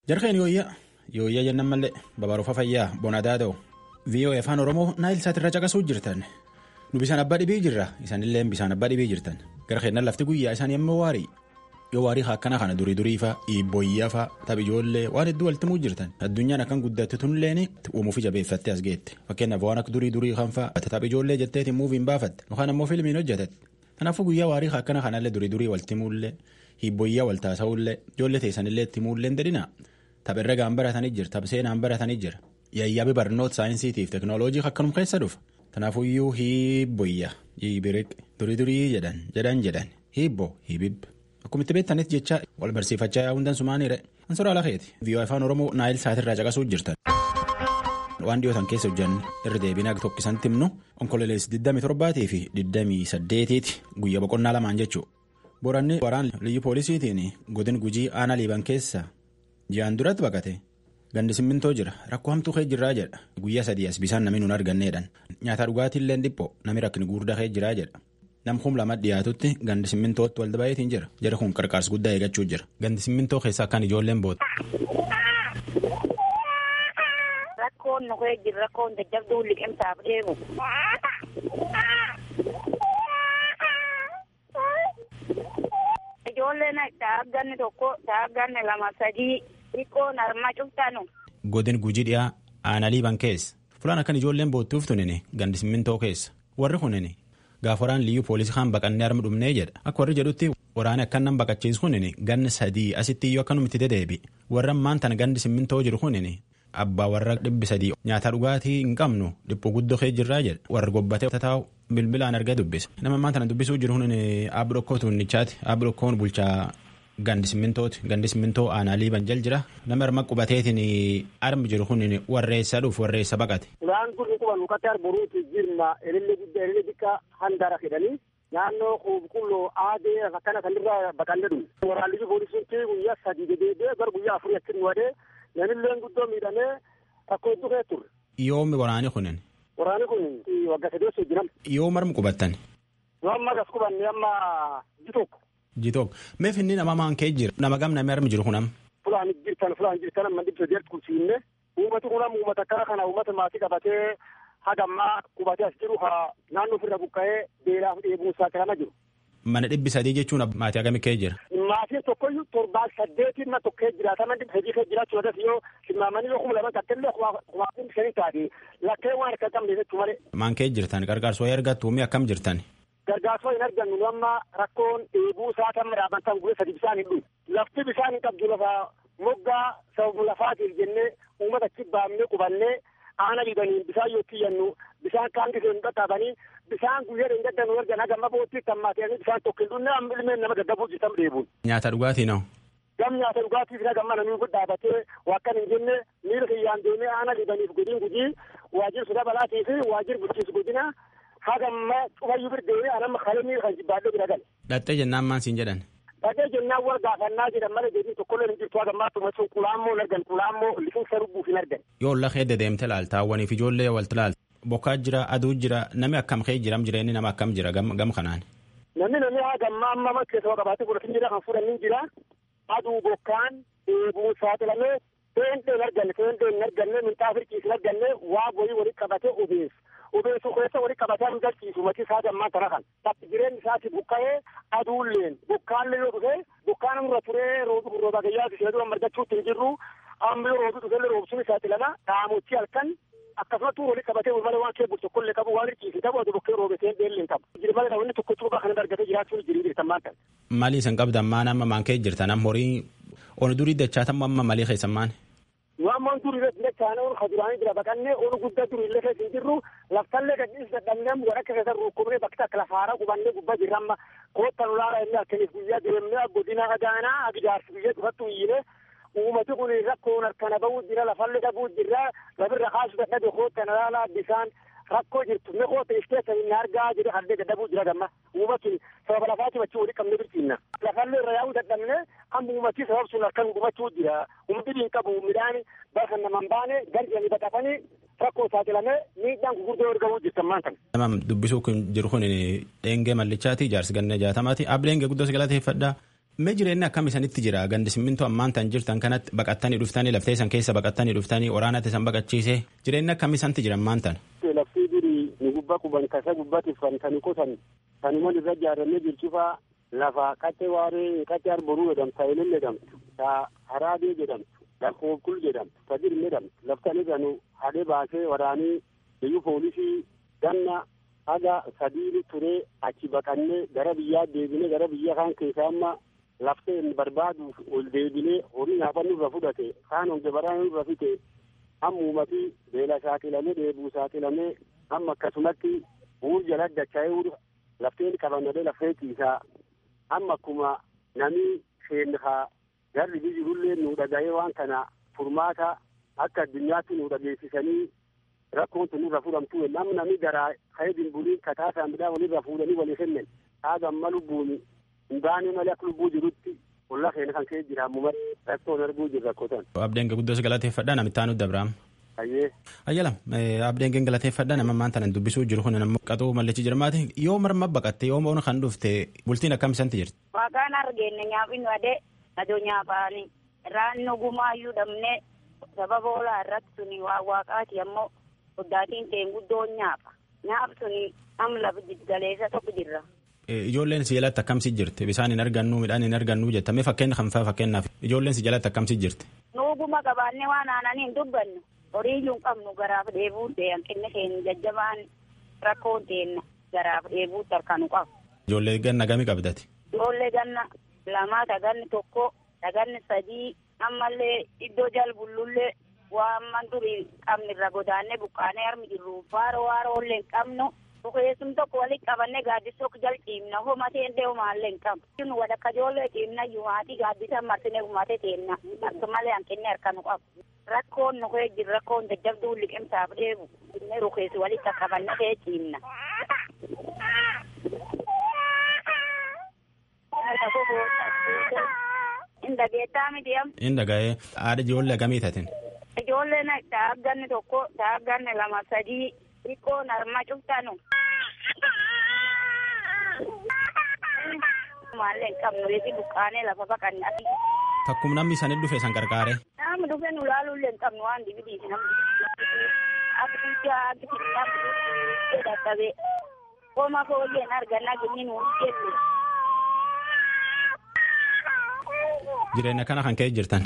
Jarkeen yooyyaa yooyyaa jennan mallee babaarufa fayyaa bonadaa ta'u VOA afaan Oromoo naayil saatirra caqasuu jirtan nu bisaan abbaa dhibii jirra isaanillee bisaan abbaa dhibii jirtan gara keennan lafti guyyaa isaan yemmuu waarii yoo waarii akkana kana durii durii faa dhiibboyyaa faa taphijoollee waan hedduu walitti muu jirtan addunyaan akkan guddatte tunilleen uumuufi jabeeffattee as geette fakkeenyaaf waan akka durii durii kan faa taphijoollee jetteetiin muuviin baafatte yookaan ammoo fiilmiin hojjetatte kanaafuu guyyaa waarii akkana kanallee durii durii walitti muullee hiibboyyaa wal taasa'ullee ijoollee teessanillee itti muullee hin dedhina tapherra gaan baratanii jira tapseenaan baratanii jira yayyaabi barnoota saayinsiitiif teknooloojii akkanum keessa dhufa kanaafuyyuu hiibboyyaa hiibiriq durii durii jedhan jedhan jedhan hiibbo hiibib akkuma itti beektanis jecha wal barsiifachaa yaa'uun dansumaaniire ansora alakeeti viiyoo afaan oromoo naayil saatirraa caqasuu jirtan. waan dhiyootan keessa hojjanne irra deebinaa tokkisan timnu onkololeessi 27 fi 28ti guyyaa boqonnaa lamaan jechuudha. Boranni waraan liyyu poolisiitiin godin gujii aanaa liiban keessa ji'aan duratti baqate gandi simmintoo jira rakkoo hamtuu kee jirraa jedha guyyaa sadii as bisaan namni nun arganneedhaan nyaata dhugaatiillee dhiphoo namni rakkini guddaa kee jiraa jedha nam kum lama dhiyaatutti gandi simmintootti walda baay'eetiin jira jara kun qarqaarsa guddaa eeggachuu jira gandi simmintoo keessa akkaan ijoolleen boota. Rakkoon nu kee jira rakkoon jajjabduu liqimsaaf deemu. Ijoolleen daagganni tokko daagganni lama sadii xiqqoon harma cuftanu. Godin gujii dhiyaa aanaa liiban keessa fulaan akkan ijoolleen boottuuf tunini gandi simmintoo keessa warri kunini gaafa waraan liyyuu poolisii kaan baqannee harma dhumnee jedha akka warri jedhutti waraana akkan nan baqachiisu kunini ganni sadii asitti iyyuu akkanumatti dedeebi warra ammaan tana gandi simmintoo jiru kunini abbaa warra dhibbi sadii nyaata dhugaatii hin qabnu dhiphuu guddoo kee jirraa jedha warra gobbatee taa'u bilbilaan argaa dubbisa nama ammaan tana dubbisuu jiru kun aabbi dhokkoo tuunnichaati aabbi dhokkoon bulchaa gandi simmintooti gandi simmintoo aanaa liiban jal jira nama harma qubateetiin armi jiru kun warreessa dhuuf warreessa baqate. Ulaan kun quban ukkatti arboruuti jirma elille guddaa elille xiqqaa handara jedhanii naannoo qulqulloo aadee akkana kanirraa baqanne dhume. Waraanni poolisiin guyyaa sadii dedeebee gara guyyaa afurii akkin wadee namillee guddoo miidhamee rakkoo hedduu kee turre. Yoomi waraani kunin. Waraanni kun wagga sadii osoo jiran. Yoo marmi qubattan. Yoo amma gas qubanne amma ji tokko. Ji tokko mee finni nama maan kee jira nama gam namni armi jiru kunam. Fulaan jirtan fulaan jirtan amma dhibsa jeerti kulsiinne uummati kunam uummata akkana kana uummata maatii qabatee hagammaa qubatee as jiru ha naannoo ofirra buqqa'ee beelaaf dheebuun saaxilama jiru. Mana dhibbi sadii jechuun maatii hagamii kee jira. Maatiin tokkoyyuu torbaan saddeetiin na tokkee jiraatama dhibba sadii kee jiraachuu irratti yoo simmaamanii yoo kuma lama takkillee kumaatiin shanii taate lakkee waan akka qabne jechuu malee. Maan kee jirtan gargaarsoo ergattu mi akkam jirtan. Gargaarsoo hin argannu amma rakkoon dheebuu isaa kan midhaabantan guyyaa sadi bisaan hin dhufu. Lafti bisaan hin qabdu lafa moggaa sababa lafaatiif jennee uummata achi baafnee qubannee aana dhibaniin bisaan yoo kiyyannu bisaan kaan gisee hin qaqqabanii bisaan guyyaa hin gaddannu ergan hagamma boottii tammaatee bisaan tokko hin dhunne amma ilmeen nama gaggabuu jirtan dheebuun. Nyaata dhugaatii noo. Gam nyaata dhugaatiif hagamma namni dhaabatee wakkan hin jenne miira kiyyaan deemee aana dhibaniif godiin gujii waajjir suda balaatii fi waajjir bulchiinsa godina hagamma cufayyuu birdeewee anamma kalemii kan jibbaadhee bira gale. Dhattee jennaan maan siin jedhan. Dhaqee jennaan wal gaafannaa jedhan malee deebii tokkollee hin jirtu hagammaa tumasuun qulaammoo hin argan qulaammoo liqinsa rubbuuf hin argan. Yoo lafa hedde deemte laaltaawwaniif ijoollee walti laalta. Bokkaa jira aduu jira nami akkam kee jiram jireenyi nama akkam jira gam kanaan. Namni namni hagammaa amma amma keessa qabaatee godhatin jira kan fuudhan jira aduu bokkaan dheebuu saaxilamee seentee hin arganne seentee hin arganne minxaa firqiis hin arganne waa boyii walitti qabatee obeessu. obeessu keessa walitti qabatee hin galchiisu mati isaa gammaa tana kan takki jireenyi isaati buqqa'ee aduulleen bukkaallee yoo dhufe bukkaan irra turee rooba gayyaa ishee dura margachuutti hin jirru amma yoo roobi dhufellee roobsuun isaati lama dhaamochi halkan akkasumatti walitti qabatee malee waan kee bultu tokkollee qabu waan hirkiisi qabu aduu bukkee roobetee beellee hin qabu jiri malee namni tokko cuuqaa kan argatee jiraachuun jirii beektan maan ta'e. Maalii isin qabdan maan amma maan kee jirtan amma horii onu durii dachaatan amma malii keessan maan. Waammoon durii irratti dachaan oolu kaduraanii jira baqannee oolu guddaa durii illee keessa hin jirru laftallee gadhiis dadhabnee waraqqa keessa rukkubnee bakka akka lafaara qubannee gubbaa jirra amma koottan ulaara inni akkaniif guyyaa deemnee godina agaanaa agidaarsi biyya dhufattu iyyine uummati kun rakkoon harkana bahuu jira lafallee dhabuu jira lafirra kaasu dadhabe koottan ulaalaa bisaan rakkoo jirtu ne koota iskeessa hin argaa jedhe haldee dadhabuu jira gamma uummatni sababa lafaati wachii walii qabne birtiinna lafallee irra yaa'uu dadhabne amma uummatii sabab sun harkan gubachuu jira uummatni hin qabu midhaan bakka naman baane garjanii baqatanii rakkoo saaxilamee miidhaan gurguddoo argamuu jirtan maan kana. Nama dubbisuu kun jiru kun dheengee mallichaati jaarsi ganna jaatamaati ableenge guddoo galateeffadha Mee jireenyi akkam isanitti jira gandi simmintoo ammaan tan jirtan kanatti baqattanii dhuftanii laftee san keessa baqattanii dhuftanii waraanatti san baqachiisee jireenyi akkam isanti jira ammaan tan. Laftii durii nu gubbaa quban kasa gubbatti uffatanii qotan kanuma irra ijaarramee jirchufaa lafa qaxxee waaree qaxxee arboruu jedhamtu saayilin jedhamtu taa haraadee jedhamtu lakkoofkul jedhamtu tadir jedhamtu laftan irranu hadhee baasee waraanii biyyu poolisii ganna haga sadiiri turee achi baqannee gara biyyaa deebinee gara biyya kaan keessaa amma laftee barbaaduuf ol deebinee horii nyaaphan nurra fudhate kaan honge baraan nurra fite amma uumatii beela saaxilamee deebuu saaxilamee amma akkasumatti uur jala dacha'ee uur lafteen qabannadee laftee ciisaa amma akkuma namni seenhaa garri bijirullee nu dhaga'ee waan kana furmaata akka addunyaatti nu dhageessisanii rakkoon sun irra fuudhamtu namni namni garaa ka'ee dimbuliin kataa saamidhaa walirra fuudhanii walii kennan dhaagamma lubbuuni hin baane malee akka lubbuu jirutti olla keenya kan ka'ee jira ammumatti rakkoon arguu jirra rakkotan. Abdeen guddoos galateeffadhaa namitti aanutti Abrahaam. Ayyee. Ayyala abdeen galateeffadhaa nama ammaan tanan dubbisuu jiru kun namni qaxuu mallachi jirmaati yoo marma baqatte yoo moona kan dhufte bultiin akkam isanti jirti. Waaqaan argeenne nyaaphinnu adee adoo nyaapaani raannu gumaayyuu dhabne sababa olaa irratti suni waa waaqaati ammoo oddaatiin teen guddoon nyaapa nyaap suni am lafa galeessa tokko jirra. Ijoolleen si jalatti akkamsi jirti bisaan hin argannu midhaan hin argannu jettame fakkeenya kan faa fakkeenyaaf ijoolleen si jalatti akkamsi jirti. Nuuguma qabaannee waan aananii hin dubbannu horii iyyuu hin qabnu garaaf dheebuu ta'e hanqinni keenya jajjabaan rakkoon teenna garaaf dheebuu tarkaanu qabu. Ijoollee ganna gami qabdati. Ijoollee ganna lamaa taganni tokko taganni sadii ammallee iddoo jalbullullee waan man durii qabni irra godaannee buqqaanee harmi jirru faaro waarollee hin qabnu. Bukeessum tokko walitti qabannee gaaddisoo jal ciimna homateen deemaallee hin qabu. Nu wadakka ijoollee ciimna yuumaatii gaaddisa marsinee gumatee teenna akka malee hanqinni harkanu qabu. Rakkoon nu kee jiru rakkoon jajjabduu liqimsaaf dheebu inni rukeessi walitti qabannee kee ciimna. Inda geettaa miti am. Inda ga'ee haadha ijoollee gamii tatin. Ijoolleen taagganni tokko taagganni lama sadii xiqqoon harma cuftanu. Maallee hin qabnu liti buqqaanee lafa baqanne ati. Takkum namni isaanii dhufe san qarqaare. Namni dhufe nu laaluullee hin qabnu waan dibidiiti namni. Akka biyyaa akka namni dadhabee. Koma fooyyeen argannaa ginni nu jennu. Jireenya kana kan ka'e jirtan.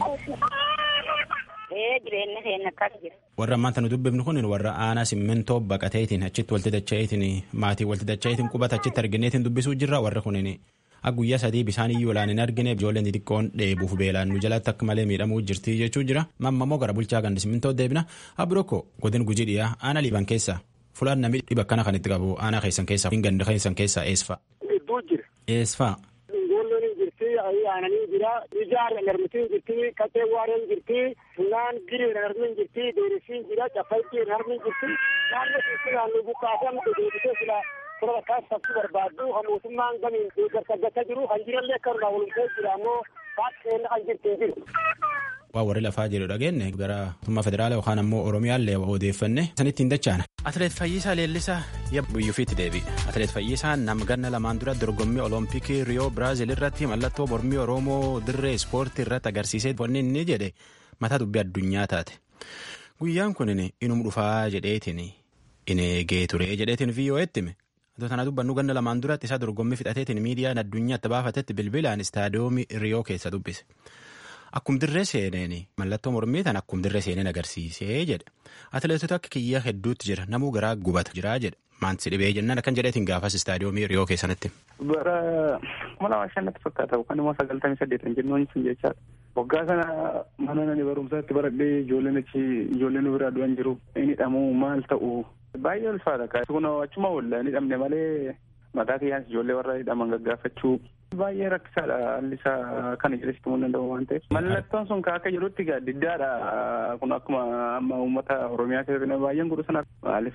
Ee jireenya keenya akkas jira. Warra ammaan tanu dubbifnu kun warra aanaa simmintoo baqateetiin achitti walti dacha'eetiin maatii walti dacha'eetiin qubata achitti argineetiin dubbisuu jirra warra kunin guyyaa sadii bishaan iyyuu laan hin argine ijoolleen xixiqqoon dheebuuf beelaan nu jalatti akka malee miidhamuu jirti jechuu jira mammamoo gara bulchaa gandi simmintoo deebina abirokko godin gujii dhiyaa aanaa liiban keessa fulaan namni dhiba kana kan itti qabu aanaa keessan keessa hin gandi keessan keessa eesfa. Iddoo jira. Eesfa. Ijoolleen hin jirti aananii jira ijaar narmitiin jirti qaxee waareen jirti funaan giriin narmin jirti deerisiin jira caffaittiin narmin jirti naannoo keessi naannoo buqqaasamte deebitee sila sura bakkaas sabsi barbaaddu kan mootummaan gamiin deeggarsaggachaa jiru kan jirallee akka irraa walumtee jira ammoo baaqeen kan jirti jiru. Waa warri lafaa jedhu dhageenne gara mootummaa federaalaa yookaan ammoo Oromiyaallee odeeffanne sanitti hin dachaana. Atileet Fayyisaa Leellisaa biyyuufiitti deebi'e. Atileet Fayyisaa nama ganna lamaan dura dorgommii Oloompikii Riyoo Biraazil irratti mallattoo mormii Oromoo dirree ispoortii irratti agarsiisee wanni inni jedhe mataa dubbii addunyaa taate. Guyyaan kun inuma dhufaa jedheetiin in eegee ture jedheetiin VOA'tti hime. Atoo kana dubbannu ganna lamaan duratti isaa dorgommii fixateetiin miidiyaan addunyaatti baafatetti bilbilaan istaadiyoomii Riyoo keessa dubbise. Akkum dirree seeneen mallattoo mormii tan akkum dirree seeneen agarsiisee jedhe. Atileetota akka kiyyaa hedduutti jira namuu garaa gubata jiraa jedhe. Maanti dhibee jennaan akkan jedheetiin gaafas istaadiyoomii Riyoo keessanitti. Bara kuma lama shannatti fakkaata yookaan immoo sagaltamii saddeetan jennuun sun jechaadha. Waggaa sana mana nani barumsaatti baradhee ijoolleen achi ijoolleen biraa du'an jiru. Inni hidhamuu maal ta'u baay'ee ulfaata. Kun achuma oolla inni hidhamne malee mataa kiyyaan ijoollee warra hidhaman gaggaafachuu baay'ee rakkisaadha haalli isaa kana jedhesitti himuu danda'u waan ta'eef. Mallattoon sun akka jedhutti diddaadha kun akkuma amma uummata Oromiyaa keessatti baay'een godhu sana maaliif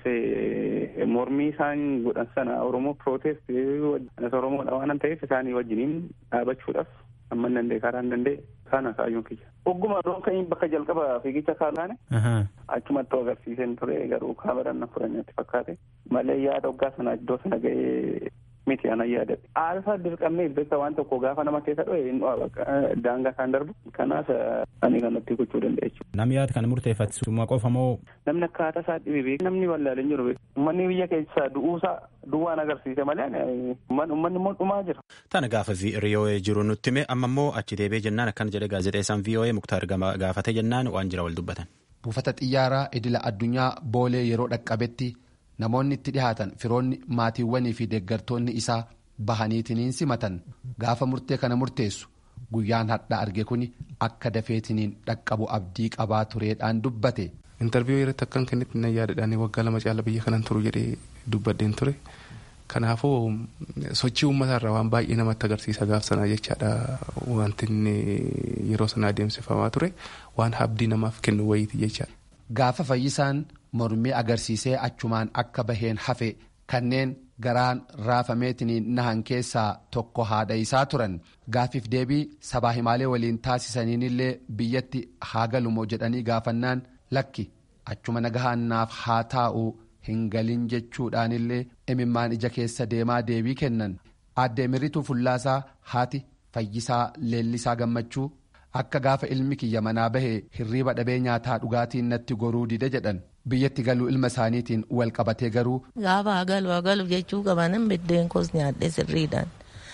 mormii isaan godhan sana Oromoo protest Oromoodha waan ta'eef isaanii wajjiniin dhaabachuudhaaf amma hin danda'e karaa hin danda'e kana kaayyoon kiyya. Ogguma rooka'in bakka jalqaba fiigicha kaalaane achumatti agarsiiseen ture garuu kaameran na fudhannetti fakkaate malee yaada waggaa sana iddoo sana ga'ee miti anan yaadadhe. Aalfa dirqamnee beekta waan tokko gaafa nama keessa dho'e hin dho'a daangaa kan darbu kanaaf ani kanatti gochuu danda'a jechuudha. Namni yaada kana murteeffatu qofa moo. Namni akkaataa isaa dhibee beeku namni wallaalee hin jiru uummanni biyya keessaa du'uusaa duwwaan agarsiise malee uummanni immoo dhumaa jira. Tana gaafa VOA jiru nutti hime amma immoo achi deebi'ee jennaan akkana jedhe gaazexeessaan VOA Muktaar gaafate jennaan waan jira wal dubbatan. Buufata xiyyaaraa idila addunyaa boolee yeroo dhaqqabetti namoonni itti dhihaatan firoonni maatiiwwanii fi deeggartoonni isaa bahaniitiniin simatan gaafa murtee kana murteessu guyyaan hadhaa arge kuni akka dafeetiniin dhaqqabu abdii qabaa tureedhaan dubbate. intarviiyuu irratti akkan kennitti na yaadadhaan waggaa lama caala biyya kanan turu jedhee dubbadheen ture kanaafuu sochii uummataa irraa waan baay'ee namatti agarsiisa gaaf sanaa jechaadha wanti inni yeroo sana adeemsifamaa ture waan abdii namaaf kennu wayiiti jechaadha. Gaafa fayyisaan mormii agarsiisee achumaan akka baheen hafe kanneen garaan raafameetiniin nahan keessaa tokko haadha isaa turan gaafiif deebii sabaa himaalee waliin taasisaniinillee biyyatti haa galumoo jedhanii gaafannaan lakki achuma nagahannaaf haa taa'u hin galin jechuudhaanillee imimmaan ija keessa deemaa deebii kennan aadde mirituu fullaasaa haati fayyisaa leellisaa gammachuu akka gaafa ilmi kiyya manaa bahee hirriiba dhabee nyaataa dhugaatiin natti goruu dide jedhan biyyatti galuu ilma isaaniitiin wal qabatee garuu. Gaafa hagalu hagalu jechuu qabanan biddeen koos nyaadhe sirriidhaan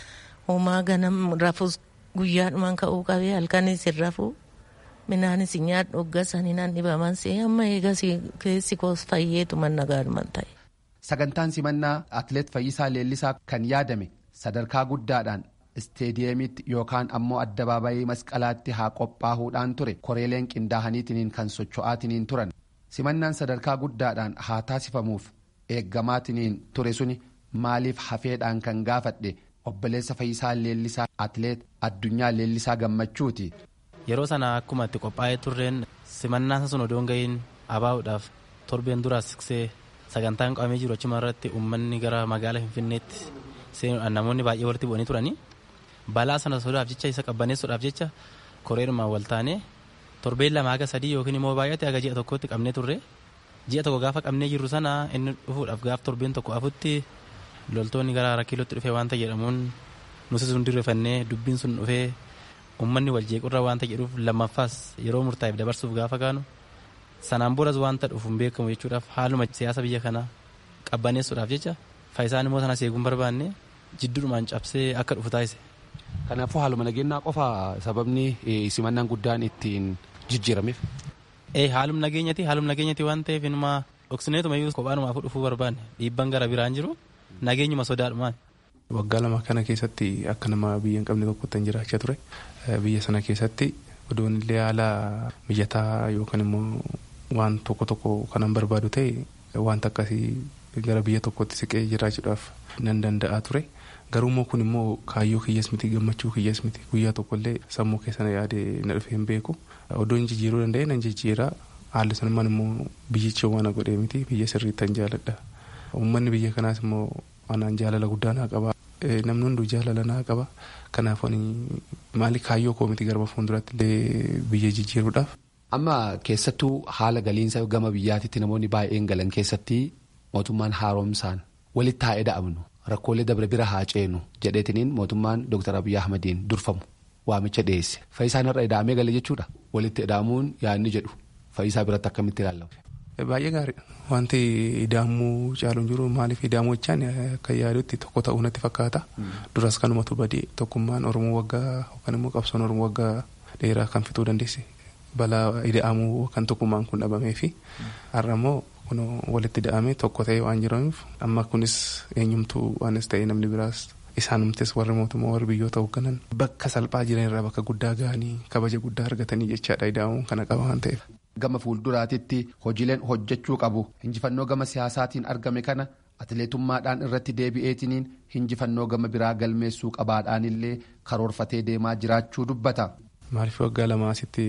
homaa ganam rafus guyyaadhumaan ka'uu qabee halkanis hin rafuu minaanis nyaadhu hoggasanii naan dhibaman see amma eegas keessi koos fayyeetu manna gaadhuman ta'e. Sagantaan simannaa Atileet Fayyisaa Leellisaa kan yaadame sadarkaa guddaadhaan isteediyeemitti yookaan ammoo addabaabayii masqalaatti haa qophaa'uudhaan ture koreeleen qindaa'aniitiniin kan socho'aatiniin turan. simannaan sadarkaa guddaadhaan haa taasifamuuf eeggamaatiniin ture suni maaliif hafeedhaan kan gaafadhe obboleessa fayyisaa leellisaa atileet addunyaa leellisaa gammachuuti. yeroo sana akkuma itti qophaa'ee turreen simannaan sun odoon ga'iin abaa'uudhaaf torbeen duraas siqsee sagantaan qabamee jiru achuma irratti uummanni gara magaalaa finfinneetti seenuudhaan namoonni baay'ee walitti bu'anii turanii balaa sana sodaaf jecha isa qabbaneessuudhaaf jecha koreerumaan wal taanee torbeen lama haga sadii yookiin immoo baay'ate haga ji'a tokkotti qabnee turre ji'a tokko gaafa qabnee jirru sana inni dhufuudhaaf gaaf torbeen tokko afutti loltoonni gara rakkiilootti dhufee waanta jedhamuun nuti sun dirrefannee dubbiin sun dhufee uummanni wal jeequrra waanta jedhuuf lammaffaas yeroo murtaa'eef dabarsuuf gaafa kaanu sanaan boras waanta dhufu hin beekamu jechuudhaaf haaluma siyaasa biyya kanaa qabbaneessuudhaaf jecha faayisaan immoo sana seeguun barbaanne jidduudhumaan cabsee akka dhufu taasise. Kanaafuu haaluma nageenyaa qofa sababni simannaan guddaan ittiin jijjiirameef. Ee haaluma nageenyati haaluma nageenyati waan ta'eef inuma dhoksineetuma iyyuu kophaadhumaaf dhufuu barbaanne dhiibban gara biraan jiru nageenyuma sodaadhumaan. Waggaa lama kana keessatti akka nama biyya hin qabne tokkotti hin jiraachaa ture. Biyya sana keessatti odoon illee haala mijataa yookaan immoo waan tokko tokko kanan barbaadu ta'e wanta akkasii gara biyya tokkotti siqee jiraachuudhaaf nan danda'a ture. Garuu kun immoo kaayyoo kiyyaas miti gammachuu kiyyaas miti guyyaa tokkollee sammuu keessa na yaade na dhufee hin beeku. Odoo hin jijjiiruu danda'e nan jijjiira. Haalli sanumaan immoo biyyicha waan godhee miti biyya sirriitti tan jaaladha. Uummanni biyya kanaas immoo anaan jaalala guddaa naa qaba. Namni hunduu jaalala naa qaba. Kanaaf maali kaayyoo koo miti garba fuulduratti illee biyya jijjiiruudhaaf. Amma keessattuu haala galiinsa gama biyyaatitti namoonni baay'een galan keessatti mootummaan haaromsaan walitti haa eda'amnu. Rakkoolee dabre bira haa ceenu jedheetiniin mootummaan Dr. Abiyyi Ahmadiin durfamu waamicha dhiyeesse. Fayyisaan irra eda'amee gale jechuudha. Walitti eda'amuun yaadni jedhu fayyisaa biratti akkamitti ilaalamu. Baay'ee gaariidha. Wanti ida'amuu caaluun jiru maaliif ida'amuu jechaan akka yaadutti tokko ta'uu natti fakkaata. Duras kanumatu badii tokkummaan Oromoo waggaa yookaan immoo qabsoon Oromoo waggaa dheeraa kan fixuu dandeesse. Balaa ida'amuu kan tokkummaan kun dhabamee fi har'a immoo kun walitti ida'amee tokko ta'ee waan jiraniif amma kunis eenyumtuu waanis ta'ee namni biraas isaanumtes warri mootummaa warri biyyoota hoogganan bakka salphaa jiran irraa bakka guddaa ga'anii kabaja guddaa argatanii jechaadha ida'amuun kana qaba waan ta'eef. Gama fuulduraatitti hojiileen hojjechuu qabu injifannoo gama siyaasaatiin argame kana atileetummaadhaan irratti deebi'eetiniin injifannoo gama biraa galmeessuu qabaadhaanillee karoorfatee deemaa jiraachuu dubbata. Maaliif waggaa lama asitti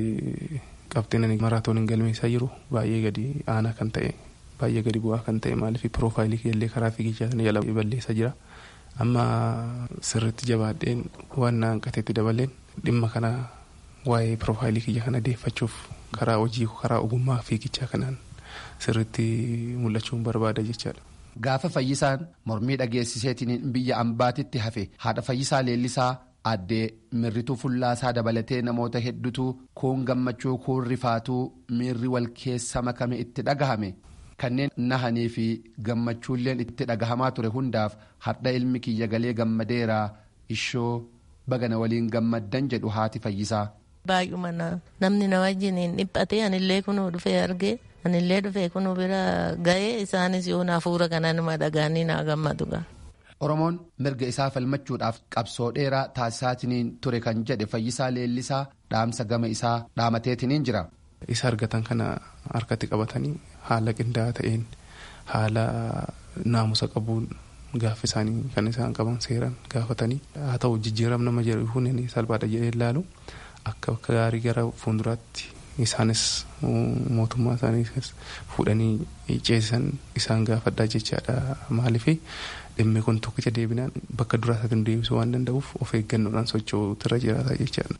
qabxiin maraatooniin galmeessaa jiru baay'ee gadi aanaa kan ta'e baay'ee gadi bu'aa kan ta'e maaliif piroofaayilii keellee karaa fiigichaa sana jala balleessaa jira. Amma sirriitti jabaadheen waan na hanqateetti dabaleen dhimma kana waa'ee piroofaayilii kiyya kana deeffachuuf karaa hojii karaa ogummaa fiigichaa kanaan sirriitti mul'achuun barbaada jechaadha. gaafa fayyisaan mormii dhageessiseetiin biyya ambaatitti hafe haadha fayyisaa leellisaa addee mirrituu fullaasaa dabalatee namoota hedduutu kuun gammachuu kuun rifaatuu miirri wal keessa makame itti dhagahame kanneen nahanii fi gammachuulleen itti dhagahamaa ture hundaaf har'a ilmi kiyya galee gammadeeraa ishoo bagana waliin gammaddan jedhu haati fayyisaa. Baay'uma namni na wajjin hin dhiphatee anillee kunuu dhufee argee anillee dhufee kunuu bira ga'ee isaanis yoo hafuura kana nama dhagaanii naa gammadu gaa. Oromoon mirga isaa falmachuudhaaf qabsoo dheeraa taasisaatiin ture kan jedhe fayyisaa leellisaa dhaamsa gama isaa dhaamateetiin jira. Isa argatan kana harkatti qabatanii haala qindaa'aa ta'een haala naamusa qabuun gaafa isaanii kan isaan qaban seeran gaafatanii haa ta'u jijjiiramni nama jedhu hundi salphaadha jedhee ilaalu akka bakka gaarii gara fuulduraatti isaanis mootummaa isaanii fuudhanii ceesisan isaan gaafadhaa jechaadha maaliif dhimmi kun tokkicha deebinaan bakka duraa isaatiin deebisuu waan danda'uuf of eeggannoodhaan socho'uutu irra jiraata jechaadha.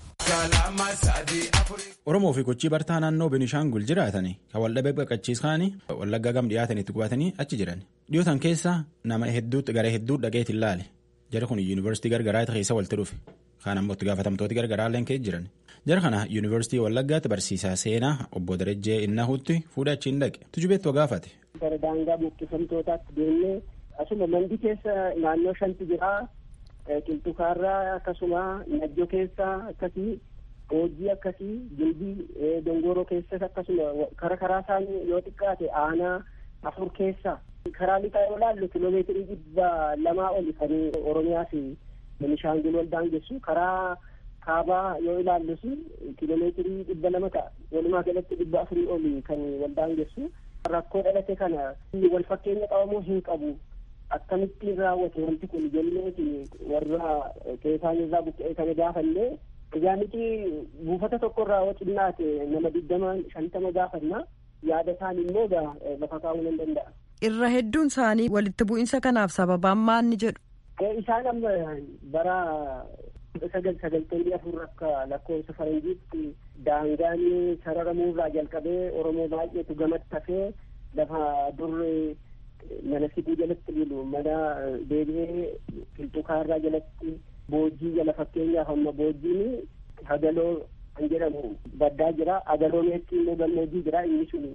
Oromoo fi gochii bartaa naannoo Benishaangul jiraatanii kan waldhabee baqachiisanii wallaggaa gam dhiyaatanitti qubatanii achi jiran. Dhiyootan keessa nama hedduutti gara hedduu dhaqeet hin laale. Jara kun yuunivarsiitii gargaraa keessa walitti dhufe. Kaan ammoo itti gaafatamtooti gargaraa illee keessa jiran. Jara kana yuunivarsiitii wallaggaatti barsiisaa seenaa obbo Darajjee Innahuutti fuudhee achiin dhaqe. Tujubeettoo gaafate. Gara daangaa buqqifamtootaatti deemnee asuma mandi keessa naannoo shanti jira. Qilxukaarraa akkasuma najjo keessa akkasii. hojii akkasii jilbii dongoroo keessas akkasuma kara karaa isaanii yoo xiqqaate aanaa afur keessa karaa lixaa yoo laallu kiloomeetirii dhibba lamaa oli kan oromiyaa fi benishaangul wal daangessu karaa kaabaa yoo ilaallus kiloomeetirii dhibba lama ta'a walumaa galatti dhibba afurii oli kan wal daangessu rakkoo dhalate kana wal fakkeenya qabamuu hin qabu akkamittiin raawwate wanti kun jenneeti warra keessaan irraa buqqee kana gaafannee Egaa miti buufata tokkorraa yoo xinnaate nama digdama shantama gaafanna yaada isaan immoo lafa kaa'uu nan danda'a. Irra hedduun isaanii walitti bu'iinsa kanaaf sababaan maal ni jedhu. Isaan amma bara sagal sagaltamii afur akka lakkoofsa faranjiitti daangaan sararamuurraa jalqabee Oromoo baay'eetu gamatti hafee lafa dur mana siduu jalatti bulu mana deebi'ee qilxukaarraa jalatti. boojii jala fakkeenyaaf amma boojiin hagaloo kan jedhamu baddaa jira hagaloomeetti immoo gammoojii jira inni sun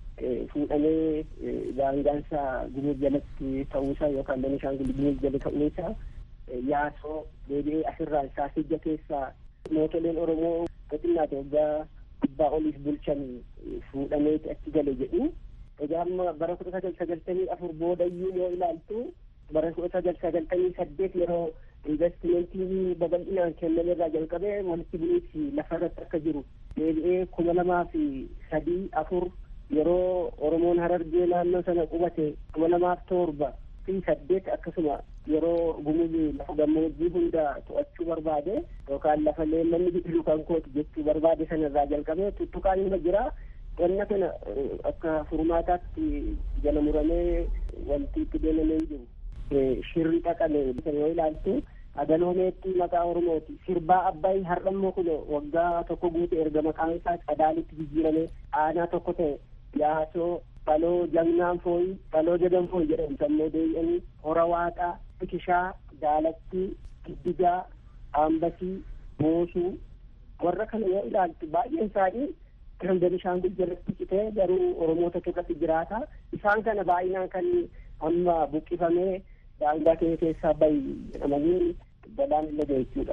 fuudhamee daangaansa gumur jalatti ta'uusaa yookaan benishaangul gumur jala ta'uusaa yaasoo deebi'ee asirraa saasijja keessaa mootoleen oromoo xinnaate waggaa dhibbaa oliif bulchan fuudhameeti achi gale jedhu egaa amma bara kudha sagal sagaltamii afur boodayyuu yoo ilaaltu bara kudha sagal sagaltamii saddeet yeroo investimentii babal'inaan kenname irraa jalqabee walitti bu'iinsi lafa irratti akka jiru deebi'ee kuma lamaa fi sadii afur yeroo oromoon harargee naannoo sana qubate kuma lamaaf torba fi saddeet akkasuma yeroo gumuzi lafa gammoojjii hunda to'achuu barbaade yookaan lafa leemmanni biqilu kan kooti jechuu barbaade sana irraa jalqabee tuttuqaan irra jira wanna kana akka furmaataatti jala muramee wanti itti deemamee jiru. shirri dhaqame yoo ilaaltu agaloomeetti maqaa oromooti sirbaa abbayi har'ammoo kun waggaa tokko guute erga maqaan isaa qadaalitti jijjiirame aanaa tokko ta'e yaasoo baloo jagnaan fooyi baloo jagan fooyi jedhamu sammuu deebi'anii hora waaqaa bikishaa daalatti giddigaa aambasii boosuu warra kana yoo ilaaltu baay'een isaanii kan benishaangul jalatti citee garuu oromoota irratti jiraata isaan kana baay'inaan kan amma buqqifamee daangaa kee keessaa bahi jedhamanii balaan illee jechuudha.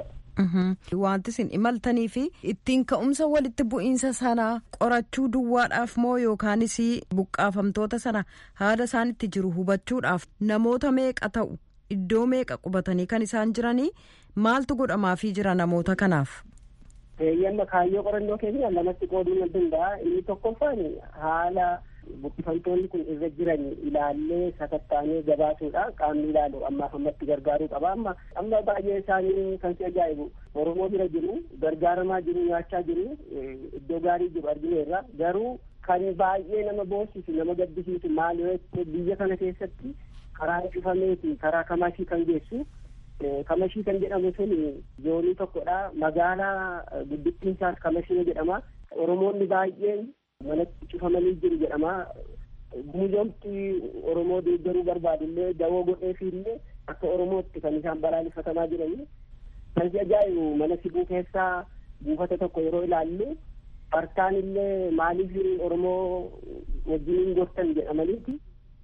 Wanti isin imaltanii fi ittiin ka'umsa walitti bu'iinsa sanaa qorachuu duwwaadhaaf moo yookaanis buqqaafamtoota sana haala isaan itti jiru hubachuudhaaf namoota meeqa ta'u iddoo meeqa qubatanii kan isaan jiranii maaltu godhamaafii jira namoota kanaaf. Yamma kaayyoo qorannoo keenya lamatti qooduu ni danda'a inni tokkoffaan haala buqqifamtoonni kun irra jiran ilaallee sakattaanee gabaasuudha qaamni ilaalu ammaaf ammatti gargaaruu qaba amma amma baay'ee isaanii kan si ajaa'ibu oromoo bira jiru gargaaramaa jiru nyaachaa jiru iddoo gaarii jiru argineerra garuu kan baay'ee nama boosisu nama gaddisiisu maal yoo biyya kana keessatti karaa cufameeti karaa kamashii kan geessu kamashii kan jedhamu sun zoonii tokkodha magaalaa guddittiin isaas kamashii jedhama oromoonni baay'een manatti cufamanii jiru jedhama muuzomti oromoo deeggaruu barbaadullee dawoo godheefiillee akka oromootti kan isaan balaaleffatamaa jiranii kan si ajaa'ibu mana sibuu keessaa buufata tokko yeroo ilaallu bartaan illee maaliif oromoo wajjin gortan jedhamaniiti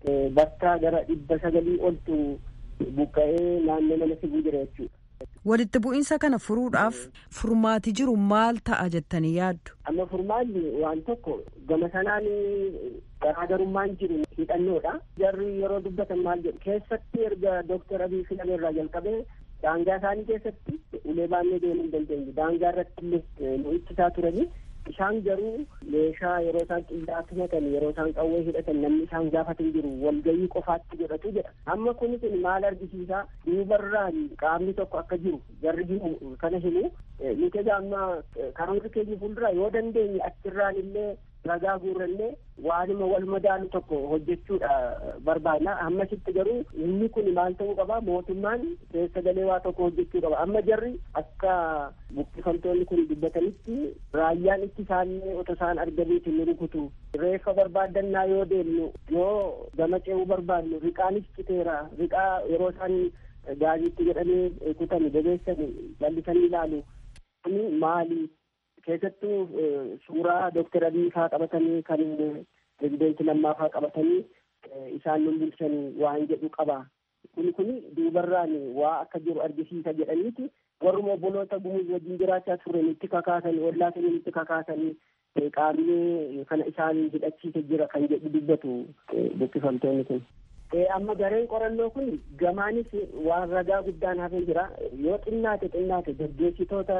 bakka gara dhibba sagalii oltu buqqa'ee naannoo mana sibuu jira jechuudha. Walitti bu'iinsa kana furuudhaaf furmaati jiru maal ta'a jettanii yaaddu? Amma furmaanni waan tokko gama sanaan garaagarummaan jiru hidhannoodha. Jarri yeroo dubbatan maal jedhu keessatti erga Dooktar Abiy filame irraa jalqabee daangaa isaanii keessatti ulee baannee deemuu hin dandeenye. Daangaa irratti illee nu ittisaa turanii isaan garuu meeshaa yeroo isaan qindaatti hidhatan yeroo isaan qawwee hidhatan namni isaan gaafatan jiru walgayii qofaatti godhatu jedha amma kunis maal argisiisaa duubarraan qaamni tokko akka jiru jarri himu kana himu nuti amma karoora keenya fuuldura yoo dandeenye achirraan illee ragaa guurrannee waanuma wal madaalu tokko hojjechuudha barbaadna ammasitti garuu inni kun maal ta'uu qaba mootummaan keessa galee waa tokko hojjechuu qaba amma jarri akka buqqifamtoonni kun dubbatanitti raayyaan itti isaanii otoo isaan arganiiti nu rukutu reeffa barbaaddannaa yoo deemnu yoo gama ce'uu barbaadnu riqaanis citeera riqaa yeroo isaan gaariitti jedhanii kutani bebeessani jallisanii ilaalu kuni maali keessattuu suuraa dooktar abiy faa qabatanii kan pirezideenti lammaa faa qabatanii isaan nun bulchanii waan jedhu qaba kuni kuni duubarraan waa akka jiru argisiisa jedhaniiti warruma obboloota gumuz wajjin jiraachaa turan itti kakaasanii ollaa saniin itti kakaasanii qaamni kana isaan hidhachiise jira kan jedhu dubbatu buqqifamtoonni kun. amma gareen qorannoo kun gamaanis waan ragaa guddaan hafee jira yoo xinnaate xinnaate gaggeessitoota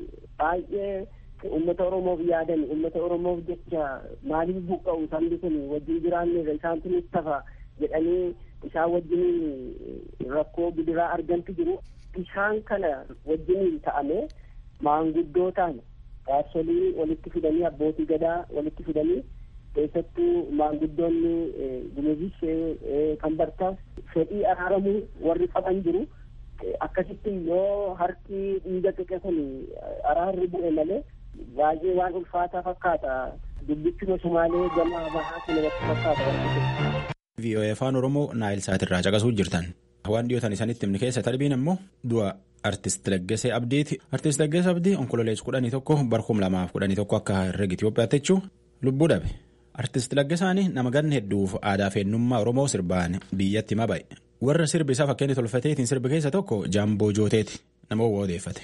baay'ee ummata oromoof yaadan ummata oromoof jecha maaliif buqqa'u sabni kun wajjin jiraanne isaantu nutti tafa jedhanii isaan wajjin rakkoo gidiraa argantu jiru isaan kana wajjin ta'ame maanguddootaan jaarsolii walitti fidanii abbootii gadaa walitti fidanii keessattuu maanguddoonni gumuzis kan bartaas fedhii araaramuu warri qaban jiru akkasitti yoo harki dhiiga xiqqe kun araarri bu'e malee baay'ee waan ulfaataa fakkaata dubbichuma sumaalee gama bahaa kun irratti fakkaata. VOA afaan Oromoo Naayil Saatirraa caqasuu jirtan. Waan dhiyootan isanitti himni keessa tarbiin immoo du'a Artist Laggasee Abdiiti. Artist Laggasee Abdii onkololees kudhanii tokko barkum lamaaf kudhanii tokko akka herrega Itoophiyaatti jechuun lubbuu dhabe. Artist Laggasaan nama ganna hedduuf aadaa fi eenyummaa Oromoo sirbaan biyyatti hima ba'e. Warra sirbi isaa fakkeenya tolfateetiin sirbi keessa tokko Jaamboo Jooteeti nama odeeffate.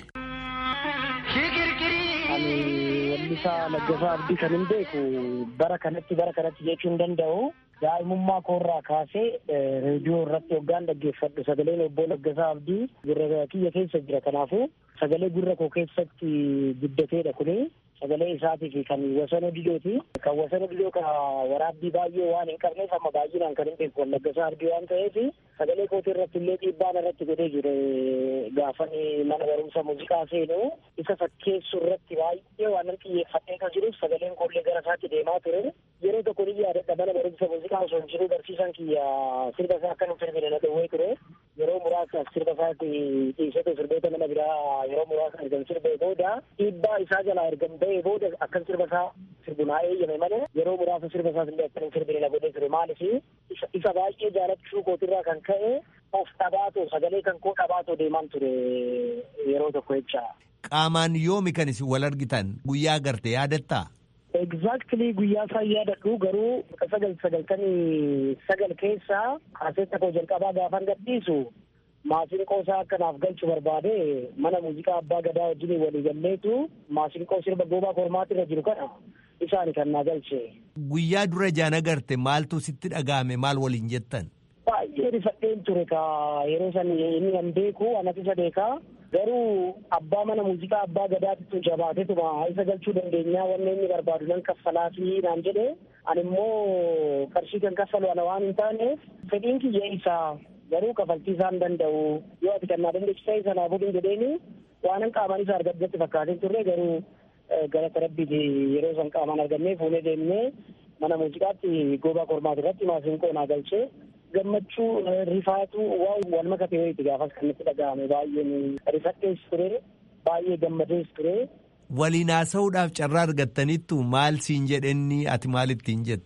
Wallisaa Laggasaa Abdii kan hin beeku bara kanatti bara kanatti jechuu hin danda'u. Daa'imummaa koorraa kaasee reediyoo irratti hoggaan dhaggeeffadhu sagaleen obbo Laggasaa Abdii gurra kiyya keessa jira kanaafuu sagalee gurra koo keessatti guddateedha kuni sagalee isaatiif kan wasanoo didooti kan wasanoo didoo ka waraabbii baay'ee waan hin qabneef amma baay'inaan kan hin beeku Laggasaa Abdii waan ta'eef sagalee kootii irratti illee dhiibbaan irratti godhee jire gaafan mana barumsa muuziqaa seenu isa fakkeessu irratti baay'ee waan xiyyeeffadhee kan jiruuf sagaleen koollee gara isaatti deemaa ture yeroo tokko ni yaadadha mana barumsa muuziqaa osoo hin jiru barsiisan kiyya sirba isaa akka hin sirbine na dhowwee ture yeroo muraasaaf sirba isaatti dhiisete sirboota nama biraa yeroo muraasa ergan sirbee booda dhiibbaa isaa jalaa ergan ba'ee booda akkan sirba isaa sirbu naa eeyyame malee yeroo muraasa sirba isaas illee akka hin sirbine na godhee ture maaliif isa baay'ee jaalachuu kootirraa kan ka'e of dhabaatoo sagalee kan koo dhabaatoo deemaan ture yeroo tokko jecha. Qaamaan yoomi kan isin wal argitan guyyaa garte yaadattaa? Exactly guyyaa isaa yaadadhu garuu sagal sagaltamii sagal keessaa kaaseetta koo jalqabaa gaafan gadhiisu maasinqoo isaa akkanaaf galchu barbaade mana muuziqaa abbaa gadaa wajjin walii galleetu maasinqoo sirba goobaa kormaatti irra jiru kana isaani kan naa galche. Guyyaa dura jaan agarte maaltu sitti dhaga'ame maal waliin jettan? Baay'ee rifadheen ture ka yeroo san inni kan beeku anas isa beekaa garuu abbaa mana muuziqaa abbaa gadaatitu jabaatetuma isa galchuu dandeenyaa wanne inni barbaadu nan kaffalaafii naan jedhe ani immoo qarshii kan kaffalu ana waan hin taaneef fedhiin kiyya isaa garuu kafaltii isaan danda'u yoo ati kannaa dandeessisa isa naa godhin jedheeni waanan qaamaan isa argaddetti fakkaatee turre garuu galata rabbiiti yeroo san qaamaan argannee fuunee deemnee mana muuziqaatti goobaa kormaati irratti maasinqoo naa galchee gammachuu rifaatu waan wal makate wayiiti gaafas kan itti dhaga'ame baay'een rifadhees ture baay'ee gammadees ture. Waliin haasa'uudhaaf carraa argattaniittu maal siin jedhenni ati maal ittiin jette?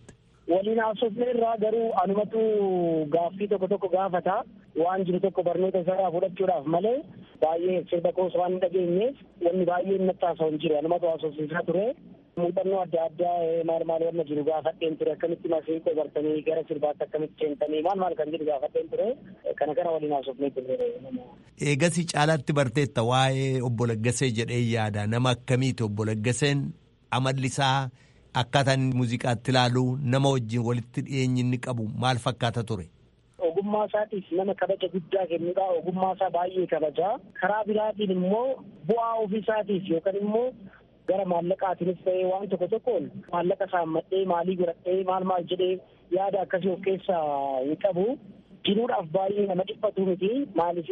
waliin haasofne irraa garuu anumatu gaaffii tokko tokko gaafata waan jiru tokko barnoota isaa fudhachuudhaaf malee baay'ee sirba koos waan hin dhageenyeef wanni baay'ee natti haasa'u hin jiru anumatu haasofsiisaa ture muuxannoo adda addaa maal maal wanna jiru gaafadheen ture akkamitti masiiqoo bartanii gara sirbaatti akkamitti seentanii maal maal kan jedhu gaafadheen ture kana kana waliin haasofnee ture. Eegasii caalaatti barteetta waa'ee obbo Laggasee jedhee yaada nama akkamiiti obbo Laggaseen amalli isaa akkaataan muuziqaatti ilaalu nama wajjin walitti dhiyeenyi inni qabu maal fakkaata ture. Ogummaa isaatiif nama kabaja guddaa kennudha. Ogummaa isaa baay'ee kabaja. Karaa biraatiin immoo bu'aa ofii isaatiif yookaan immoo gara maallaqaatiinis ta'ee waan tokko tokkoon maallaqa saammadhee maalii godhadhee maal maal jedhee yaada akkasii of keessaa hin qabu. Jiruudhaaf baay'ee nama dhiphatu miti. Maaliif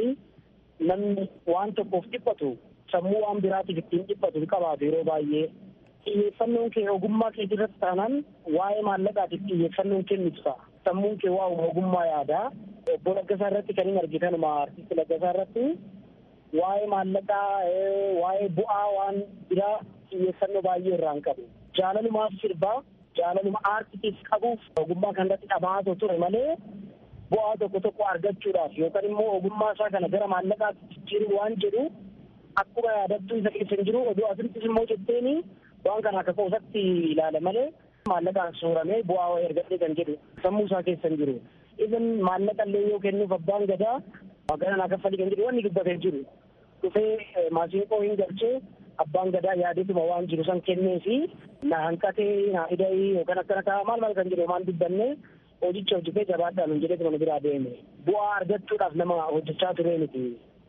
namni waan tokkoof dhiphatu sammuu waan biraatiif ittiin dhiphatu hin qabaatu yeroo baay'ee. xiyyeeffannoon kee ogummaa kee irratti taanaan waa'ee maallaqaatiif xiyyeeffannoon kennitu ta'a. Sammuun kee waa ogummaa yaadaa. Obbo Laggasaa irratti kan hin argitanuma artisti Laggasaa irratti waa'ee maallaqaa waa'ee bu'aa waan biraa xiyyeeffannoo baay'ee irraa hin qabu. Jaalalumaaf sirbaa jaalaluma aartiitiif qabuuf ogummaa kanarratti dhabaatoo ture malee bu'aa tokko tokko argachuudhaaf yookaan immoo ogummaa isaa kana gara maallaqaatti jijjiiruu waan jedhu akkuma yaadattuu isa keessa hin jiru oduu asirrattis immoo jetteeni waan kana akka qoosatti ilaala malee maallaqaan suuramee bu'aa wayii argadhee kan jedhu sammuu isaa keessa hin jiru. Even maallaqa illee yoo kennuuf abbaan gadaa magaalaa naa kaffalii kan jedhu wanni dubbatee jiru. Dhufee maasiinqoo hin galchee abbaan gadaa yaadetuma waan jiru san kennee fi na hanqatee na hidhee yookaan akkana ta'a maal maal kan jedhu waan dubbanne hojicha hojjetee jabaadhaan hin jedhee mana biraa deeme. Bu'aa argachuudhaaf nama hojjechaa turee miti.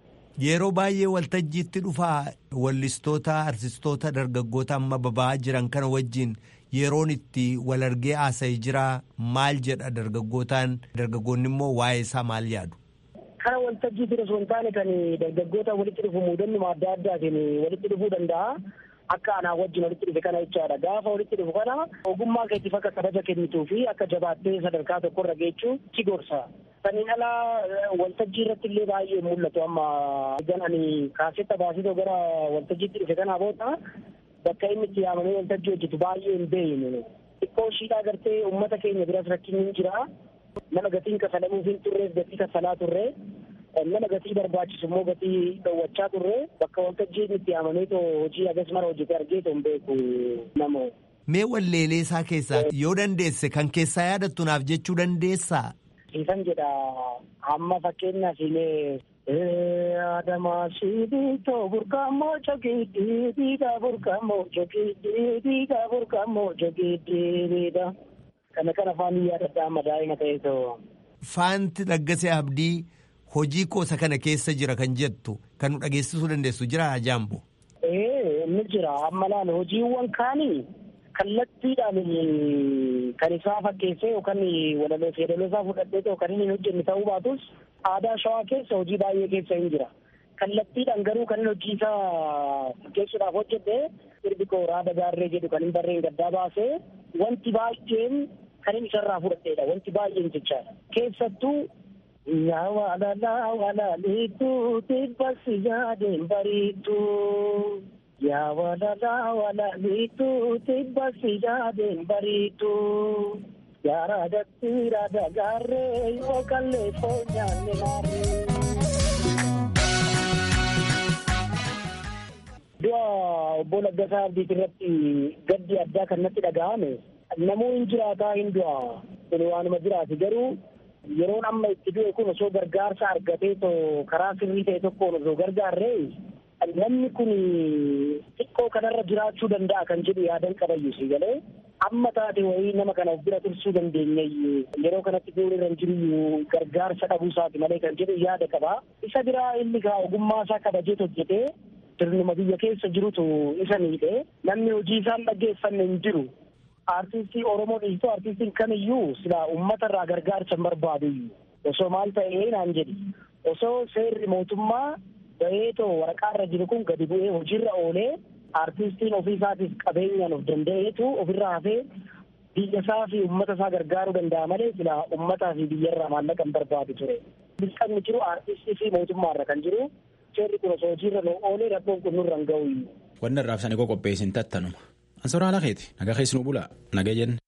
Yeroo baay'ee waltajjiitti dhufaa wallistoota artistoota dargaggoota amma baba'aa jiran kana wajjin yeroon itti wal argee haasa'ee jira maal jedha dargaggootaan dargaggoonni immoo waa'ee isaa maal yaadu. Kana waltajjii ture osoo hin taane kan dargaggoota walitti dhufu muudannuma adda addaatiin walitti dhufuu danda'a. Akka anaa wajjin walitti dhufe kana jechaadha. Gaafa walitti dhufu kana ogummaa keetiif akka kabaja kennituu fi akka jabaattee sadarkaa tokkorra geechuu si gorsa. Saniin alaa waltajjii irratti illee baay'ee mul'atu amma gan ani kaasetta baasitoo gara waltajjiitti dhufe kanaa booda bakka inni itti yaamamee waltajjii hojjetu baay'ee hin beeyne. Xiqqoo shiidhaa gartee uummata keenya biras rakkinni hin jira. Nama gatiin kafalamuuf hin turreef gatii kafalaa turre. Nama gatii barbaachisu immoo gatii dhowwachaa turre bakka waltajjiin itti yaamamee too hojii agas mara hojjete argee too hin beeku nama. Mee walleelee isaa keessaa yoo dandeesse kan keessaa yaadattu naaf jechuu dandeessaa? Siifan jedha amma fakkeenyaaf illee Adama sibiitoo burqamoo jogiidii diida burqamoo jogiidii diida burqamoo jogiidii diida. Kana kan afaan yaadadha amma daa'ima ta'e too. Faanti Laggasee Abdii hojii koosa kana keessa jira kan jettu kan nu dhageessisuu dandeessu jira Jaambo. Ee ni jira amma laala hojiiwwan kaanii kallattiidhaan kan isaa fakkeessee yookaan walaloo yeedaloo isaa fudhadhee yookaan inni hojjenne ta'uu baatus aadaa shawaa keessa hojii baay'ee keessa hin jira. Kallattiidhaan garuu kan inni hojii isaa fakkeessuudhaaf hojjete sirbi koo raada gaarree jedhu kan hin barreen gaddaa baasee wanti baay'een kan inni isarraa fudhadheedha wanti baay'een jechaadha. Keessattuu yaa waalalaa walaaliituu tibbasi yaadeen bariituu. Yaa waalalaa walaaliituu tibbasi yaadeen bariituu. Yaa raadatti raada gaarree yoo kallee foonyaanne maarree. Du'a obbo Laggasaa Abdiit irratti gaddi addaa kan natti dhaga'ame namuu hin jiraataa hin du'a kun waanuma jiraati garuu yeroon amma itti du'e kun osoo gargaarsa argatee too karaa sirrii ta'e tokkoon osoo gargaarree namni kun xiqqoo kanarra jiraachuu danda'a kan jedhu yaadan qabayyu si galee amma taate wayii nama kana of bira tursuu dandeenya yeroo kanatti du'uun irra hin jiru gargaarsa dhabuu isaati malee kan jedhu yaada qaba isa biraa inni kaa ogummaa isaa kabajee hojjetee sirnuma biyya keessa jirutu isa miidhe namni hojii isaan dhaggeeffanne hin jiru artistii oromoo dhiistuu artistiin kamiyyuu silaa ummata irraa gargaarsa hin barbaadu osoo maal ta'ee naan jedhi osoo seerri mootummaa baheetoo waraqaa irra jiru kun gadi bu'ee hojiirra oolee artistiin ofii isaatiif qabeenyaan of danda'eetu ofirraa hafee biyya isaa fi ummata isaa gargaaruu danda'a malee silaa ummataa fi biyyarraa maallaqa hin barbaadu ture. Dirqamni jiru artistii fi mootummaarra kan jiru seerri kun osoo hojiirra nu oolee rakkoon kun nurra hin ga'u. Wanni irraaf sani qopheessin tattanuma. Ansoraa lakeeti nagaa keessi nu bula nagaa jenne.